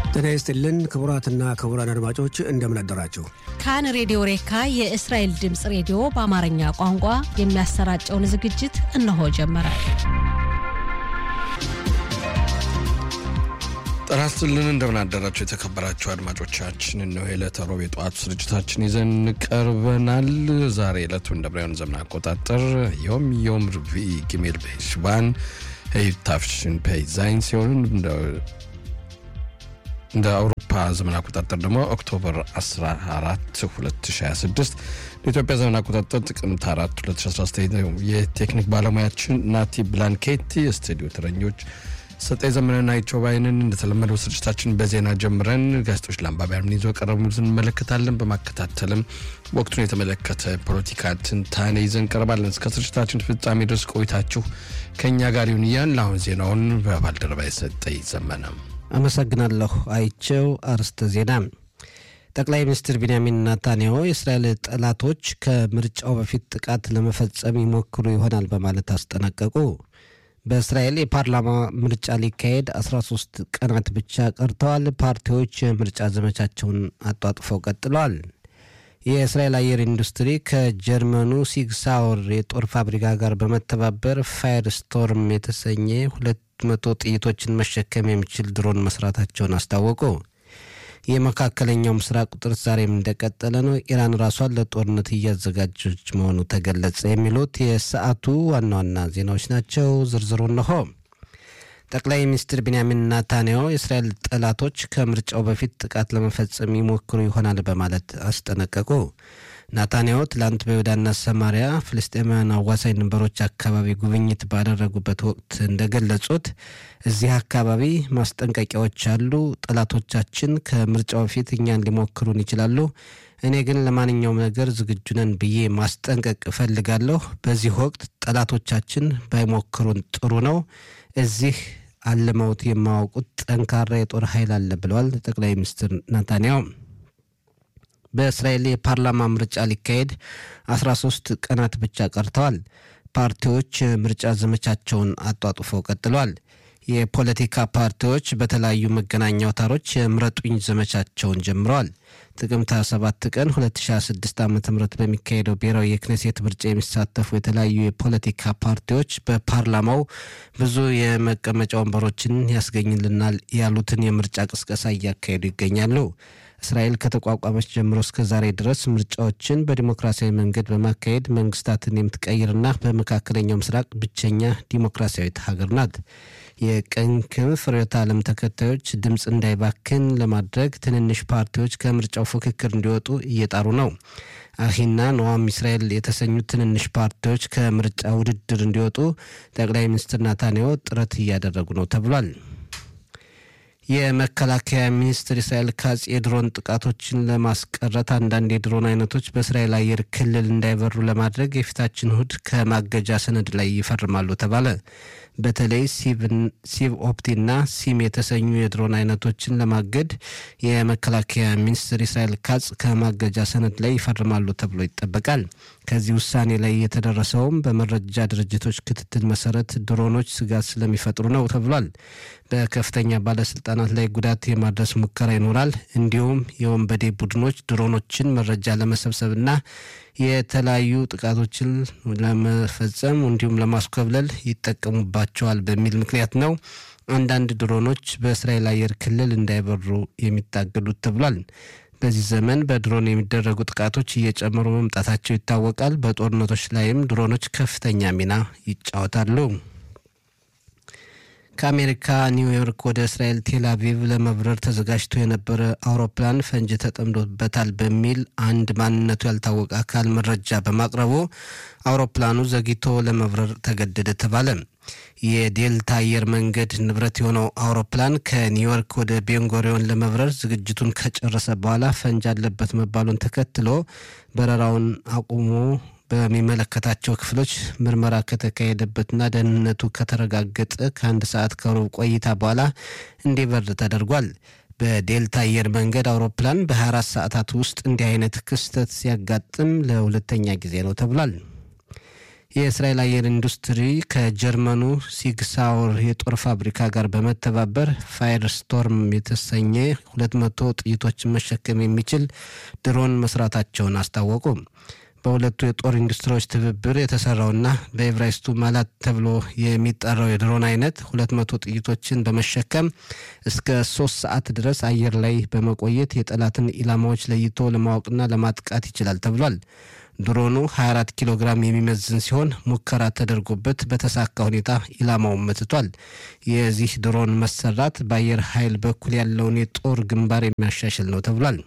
ጤና ይስጥልን ክቡራትና ክቡራን አድማጮች እንደምን አደራችሁ። ካን ሬዲዮ ሬካ የእስራኤል ድምፅ ሬዲዮ በአማርኛ ቋንቋ የሚያሰራጨውን ዝግጅት እነሆ ጀመረ። ጤና ይስጥልን እንደምን አደራችሁ የተከበራችሁ አድማጮቻችን። እነሆ የዕለተ ሮብ የጠዋቱ ስርጭታችን ይዘን ቀርበናል። ዛሬ ዕለቱ እንደ ብራውያን ዘመን አቆጣጠር ዮም ዮም ርቪዕ ጊሜል በሽባን ታፍሽን ፔይ ዛይን ሲሆን እንደ አውሮፓ ዘመን አቆጣጠር ደግሞ ኦክቶበር 14 2026 ለኢትዮጵያ ዘመን አቆጣጠር ጥቅምት 4 2019 የቴክኒክ ባለሙያችን ናቲ ብላንኬቲ፣ የስቱዲዮ ተረኞች ሰጠኝ ዘመንና አይቸው ባይንን። እንደተለመደው ስርጭታችን በዜና ጀምረን ጋዜጦች ለአንባቢያን ምን ይዞ ቀረቡትን እንመለከታለን። በማከታተልም ወቅቱን የተመለከተ ፖለቲካ ትንታኔ ይዘን ቀርባለን። እስከ ስርጭታችን ፍጻሜ ድረስ ቆይታችሁ ከእኛ ጋር ይሁን እያልን አሁን ዜናውን በባልደረባ የሰጠኝ ዘመነ አመሰግናለሁ። አይቸው አርስተ ዜና ጠቅላይ ሚኒስትር ቢንያሚን ናታንያሁ የእስራኤል ጠላቶች ከምርጫው በፊት ጥቃት ለመፈጸም ይሞክሩ ይሆናል በማለት አስጠነቀቁ። በእስራኤል የፓርላማ ምርጫ ሊካሄድ 13 ቀናት ብቻ ቀርተዋል። ፓርቲዎች የምርጫ ዘመቻቸውን አጧጥፈው ቀጥለዋል። የእስራኤል አየር ኢንዱስትሪ ከጀርመኑ ሲግሳውር የጦር ፋብሪካ ጋር በመተባበር ፋየር ስቶርም የተሰኘ ሁለት መቶ ጥይቶችን መሸከም የሚችል ድሮን መስራታቸውን አስታወቁ። የመካከለኛው ምስራቅ ውጥረት ዛሬም እንደቀጠለ ነው። ኢራን ራሷን ለጦርነት እያዘጋጀች መሆኑ ተገለጸ። የሚሉት የሰዓቱ ዋና ዋና ዜናዎች ናቸው። ዝርዝሩ እነሆ። ጠቅላይ ሚኒስትር ቢንያሚን ናታንያሁ የእስራኤል ጠላቶች ከምርጫው በፊት ጥቃት ለመፈጸም ይሞክሩ ይሆናል በማለት አስጠነቀቁ። ናታንያሁ ትላንት በይሁዳና ሰማሪያ ፍልስጤማውያን አዋሳኝ ድንበሮች አካባቢ ጉብኝት ባደረጉበት ወቅት እንደገለጹት እዚህ አካባቢ ማስጠንቀቂያዎች አሉ። ጠላቶቻችን ከምርጫው በፊት እኛን ሊሞክሩን ይችላሉ። እኔ ግን ለማንኛውም ነገር ዝግጁ ነን ብዬ ማስጠንቀቅ እፈልጋለሁ። በዚህ ወቅት ጠላቶቻችን ባይሞክሩን ጥሩ ነው። እዚህ አልመውት የማያውቁት ጠንካራ የጦር ኃይል አለ ብለዋል ጠቅላይ ሚኒስትር ናታንያሁ። በእስራኤል የፓርላማ ምርጫ ሊካሄድ 13 ቀናት ብቻ ቀርተዋል። ፓርቲዎች ምርጫ ዘመቻቸውን አጧጡፈው ቀጥለዋል። የፖለቲካ ፓርቲዎች በተለያዩ መገናኛ አውታሮች የምረጡኝ ዘመቻቸውን ጀምረዋል። ጥቅምት 27 ቀን 2026 ዓ ም በሚካሄደው ብሔራዊ የክኔሴት ምርጫ የሚሳተፉ የተለያዩ የፖለቲካ ፓርቲዎች በፓርላማው ብዙ የመቀመጫ ወንበሮችን ያስገኝልናል ያሉትን የምርጫ ቅስቀሳ እያካሄዱ ይገኛሉ። እስራኤል ከተቋቋመች ጀምሮ እስከ ዛሬ ድረስ ምርጫዎችን በዲሞክራሲያዊ መንገድ በማካሄድ መንግስታትን የምትቀይርና በመካከለኛው ምስራቅ ብቸኛ ዲሞክራሲያዊት ሀገር ናት። የቀኝ ክንፍ ርዕዮተ ዓለም ተከታዮች ድምፅ እንዳይባክን ለማድረግ ትንንሽ ፓርቲዎች ከምርጫው ፉክክር እንዲወጡ እየጣሩ ነው። አሂና ኖዋም እስራኤል የተሰኙት ትንንሽ ፓርቲዎች ከምርጫ ውድድር እንዲወጡ ጠቅላይ ሚኒስትር ናታንያሁ ጥረት እያደረጉ ነው ተብሏል። የመከላከያ ሚኒስትር እስራኤል ካጽ የድሮን ጥቃቶችን ለማስቀረት አንዳንድ የድሮን አይነቶች በእስራኤል አየር ክልል እንዳይበሩ ለማድረግ የፊታችን እሁድ ከማገጃ ሰነድ ላይ ይፈርማሉ ተባለ። በተለይ ሲቭ ኦፕቲና ሲም የተሰኙ የድሮን አይነቶችን ለማገድ የመከላከያ ሚኒስትር እስራኤል ካጽ ከማገጃ ሰነድ ላይ ይፈርማሉ ተብሎ ይጠበቃል። ከዚህ ውሳኔ ላይ የተደረሰውም በመረጃ ድርጅቶች ክትትል መሰረት ድሮኖች ስጋት ስለሚፈጥሩ ነው ተብሏል። በከፍተኛ ባለስልጣናት ላይ ጉዳት የማድረስ ሙከራ ይኖራል። እንዲሁም የወንበዴ ቡድኖች ድሮኖችን መረጃ ለመሰብሰብና የተለያዩ ጥቃቶችን ለመፈጸም እንዲሁም ለማስኮብለል ይጠቀሙባቸዋል በሚል ምክንያት ነው አንዳንድ ድሮኖች በእስራኤል አየር ክልል እንዳይበሩ የሚታገዱት ተብሏል። በዚህ ዘመን በድሮን የሚደረጉ ጥቃቶች እየጨመሩ መምጣታቸው ይታወቃል። በጦርነቶች ላይም ድሮኖች ከፍተኛ ሚና ይጫወታሉ። ከአሜሪካ ኒውዮርክ ወደ እስራኤል ቴል አቪቭ ለመብረር ተዘጋጅቶ የነበረ አውሮፕላን ፈንጂ ተጠምዶበታል በሚል አንድ ማንነቱ ያልታወቀ አካል መረጃ በማቅረቡ አውሮፕላኑ ዘግይቶ ለመብረር ተገደደ ተባለ። የዴልታ አየር መንገድ ንብረት የሆነው አውሮፕላን ከኒውዮርክ ወደ ቤንጎሪዮን ለመብረር ዝግጅቱን ከጨረሰ በኋላ ፈንጂ አለበት መባሉን ተከትሎ በረራውን አቁሞ በሚመለከታቸው ክፍሎች ምርመራ ከተካሄደበትና ደህንነቱ ከተረጋገጠ ከአንድ ሰዓት ከሩብ ቆይታ በኋላ እንዲበር ተደርጓል። በዴልታ አየር መንገድ አውሮፕላን በ24 ሰዓታት ውስጥ እንዲህ አይነት ክስተት ሲያጋጥም ለሁለተኛ ጊዜ ነው ተብሏል። የእስራኤል አየር ኢንዱስትሪ ከጀርመኑ ሲግሳውር የጦር ፋብሪካ ጋር በመተባበር ፋየር ስቶርም የተሰኘ ሁለት መቶ ጥይቶችን መሸከም የሚችል ድሮን መስራታቸውን አስታወቁ። በሁለቱ የጦር ኢንዱስትሪዎች ትብብር የተሰራውና በኤብራይስቱ ማላት ተብሎ የሚጠራው የድሮን አይነት ሁለት መቶ ጥይቶችን በመሸከም እስከ ሶስት ሰዓት ድረስ አየር ላይ በመቆየት የጠላትን ኢላማዎች ለይቶ ለማወቅና ለማጥቃት ይችላል ተብሏል። ድሮኑ 24 ኪሎ ግራም የሚመዝን ሲሆን ሙከራ ተደርጎበት በተሳካ ሁኔታ ኢላማውን መትቷል። የዚህ ድሮን መሰራት በአየር ኃይል በኩል ያለውን የጦር ግንባር የሚያሻሽል ነው ተብሏል።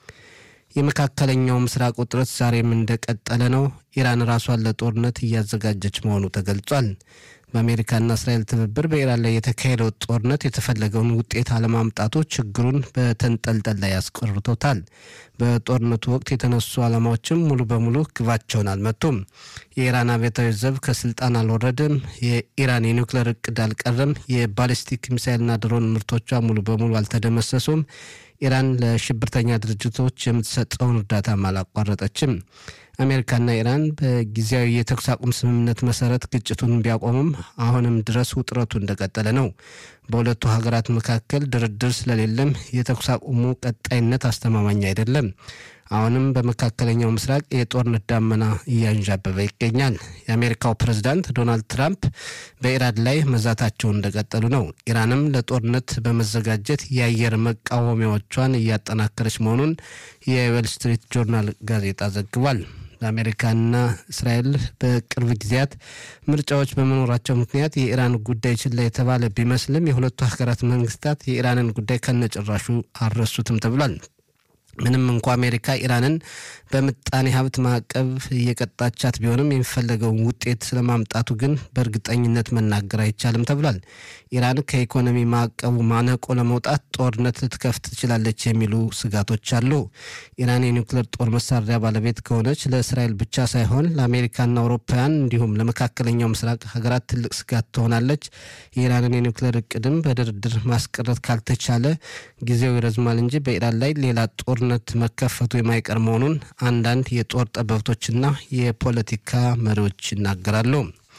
የመካከለኛው ምስራቅ ውጥረት ዛሬም እንደቀጠለ ነው። ኢራን ራሷን ለጦርነት እያዘጋጀች መሆኑ ተገልጿል። በአሜሪካና እስራኤል ትብብር በኢራን ላይ የተካሄደው ጦርነት የተፈለገውን ውጤት አለማምጣቱ ችግሩን በተንጠልጠል ላይ ያስቆርቶታል። በጦርነቱ ወቅት የተነሱ ዓላማዎችም ሙሉ በሙሉ ግባቸውን አልመቱም። የኢራን አብዮታዊ ዘብ ከስልጣን አልወረድም። የኢራን የኒውክሌር እቅድ አልቀረም። የባሊስቲክ ሚሳይልና ድሮን ምርቶቿ ሙሉ በሙሉ አልተደመሰሱም። ኢራን ለሽብርተኛ ድርጅቶች የምትሰጠውን እርዳታም አላቋረጠችም። አሜሪካና ኢራን በጊዜያዊ የተኩስ አቁም ስምምነት መሰረት ግጭቱን ቢያቆሙም አሁንም ድረስ ውጥረቱ እንደቀጠለ ነው። በሁለቱ ሀገራት መካከል ድርድር ስለሌለም የተኩስ አቁሙ ቀጣይነት አስተማማኝ አይደለም። አሁንም በመካከለኛው ምስራቅ የጦርነት ዳመና እያንዣበበ ይገኛል። የአሜሪካው ፕሬዝዳንት ዶናልድ ትራምፕ በኢራን ላይ መዛታቸውን እንደቀጠሉ ነው። ኢራንም ለጦርነት በመዘጋጀት የአየር መቃወሚያዎቿን እያጠናከረች መሆኑን የዌል ስትሪት ጆርናል ጋዜጣ ዘግቧል። በአሜሪካና እስራኤል በቅርብ ጊዜያት ምርጫዎች በመኖራቸው ምክንያት የኢራን ጉዳይ ችላ የተባለ ቢመስልም የሁለቱ ሀገራት መንግስታት የኢራንን ጉዳይ ከነጭራሹ አልረሱትም ተብሏል። ምንም እንኳ አሜሪካ ኢራንን በምጣኔ ሀብት ማዕቀብ እየቀጣቻት ቢሆንም የሚፈለገውን ውጤት ስለማምጣቱ ግን በእርግጠኝነት መናገር አይቻልም ተብሏል። ኢራን ከኢኮኖሚ ማዕቀቡ ማነቆ ለመውጣት ጦርነት ልትከፍት ትችላለች የሚሉ ስጋቶች አሉ። ኢራን የኒውክሌር ጦር መሳሪያ ባለቤት ከሆነች ለእስራኤል ብቻ ሳይሆን ለአሜሪካና አውሮፓውያን እንዲሁም ለመካከለኛው ምስራቅ ሀገራት ትልቅ ስጋት ትሆናለች። የኢራንን የኒውክሌር እቅድም በድርድር ማስቀረት ካልተቻለ ጊዜው ይረዝማል እንጂ በኢራን ላይ ሌላ ጦርነት መከፈቱ የማይቀር መሆኑን አንዳንድ የጦር ጠበብቶችና የፖለቲካ መሪዎች ይናገራሉ።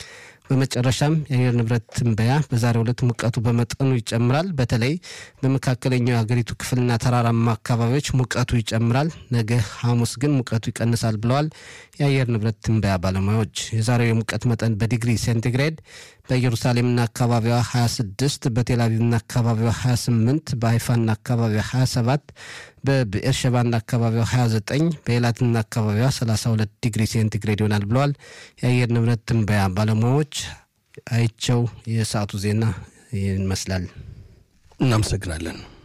በመጨረሻም የአየር ንብረት ትንበያ በዛሬው ዕለት ሙቀቱ በመጠኑ ይጨምራል። በተለይ በመካከለኛው የሀገሪቱ ክፍልና ተራራማ አካባቢዎች ሙቀቱ ይጨምራል። ነገ ሐሙስ ግን ሙቀቱ ይቀንሳል ብለዋል የአየር ንብረት ትንበያ ባለሙያዎች። የዛሬው የሙቀት መጠን በዲግሪ ሴንቲግሬድ በኢየሩሳሌምና አካባቢዋ 26፣ በቴልአቪቭና አካባቢዋ 28፣ በሀይፋና አካባቢዋ 27፣ በብኤርሸባና አካባቢዋ 29፣ በኤላትና አካባቢዋ 32 ዲግሪ ሴንቲግሬድ ይሆናል ብለዋል የአየር ንብረት ትንበያ ባለሙያዎች። አይቸው የሰዓቱ ዜና ይመስላል። እናመሰግናለን።